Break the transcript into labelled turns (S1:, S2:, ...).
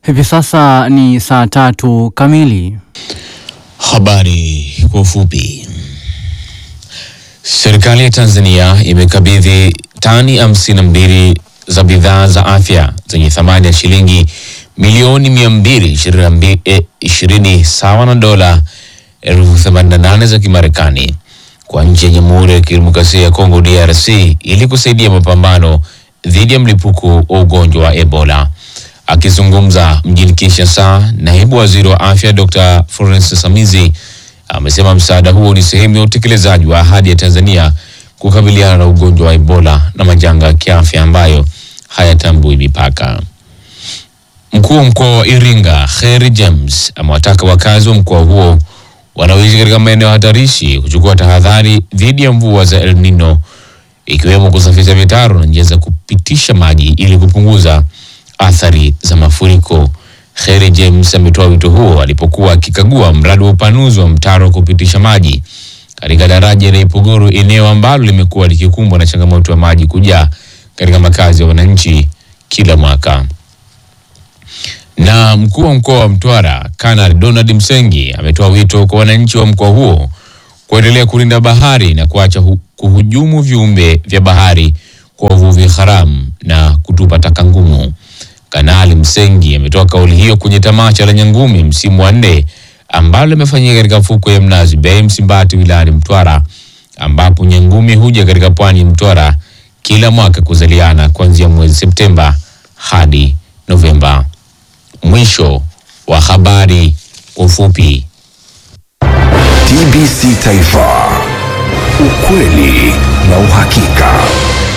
S1: Hivi sasa ni saa tatu kamili.
S2: Habari kwa ufupi. Serikali ya Tanzania imekabidhi tani hamsini na mbili za bidhaa za afya zenye thamani ya shilingi milioni mia mbili ishirini sawa na dola elfu themanini na nane za Kimarekani kwa nchi ya Jamhuri ya Kidemokrasia ya Kongo DRC ili kusaidia mapambano dhidi ya mlipuko wa ugonjwa wa Ebola. Akizungumza mjini Kinshasa, naibu waziri wa afya Dr. Florence Samizi amesema msaada huo ni sehemu ya utekelezaji wa ahadi ya Tanzania kukabiliana na ugonjwa wa Ebola na majanga ya kiafya ambayo hayatambui mipaka. Mkuu wa mkoa wa Iringa Kheri James amewataka wakazi wa mkoa huo wanaoishi katika maeneo hatarishi kuchukua tahadhari dhidi ya mvua za El Nino ikiwemo kusafisha mitaro na njia za kupitisha maji ili kupunguza athari za mafuriko. Kheri James ametoa wito huo alipokuwa akikagua mradi wa upanuzi wa mtaro wa kupitisha maji katika daraja la Ipogoro, eneo ambalo limekuwa likikumbwa na changamoto ya maji kujaa katika makazi ya wananchi kila mwaka. Na mkuu wa mkoa wa Mtwara Kanali Donald Msengi ametoa wito kwa wananchi wa mkoa huo kuendelea kulinda bahari na kuacha hu kuhujumu viumbe vya bahari kwa uvuvi haramu na kutupa taka ngumu. Kanali Msengi ametoa kauli hiyo kwenye tamasha la Nyangumi msimu wa nne ambalo limefanyika katika fukwe ya Mnazi Bay Msimbati wilayani Mtwara, ambapo Nyangumi huja katika pwani ya Mtwara kila mwaka kuzaliana kuanzia mwezi Septemba hadi Novemba. Mwisho wa habari kwa ufupi.
S3: TBC Taifa, ukweli na uhakika.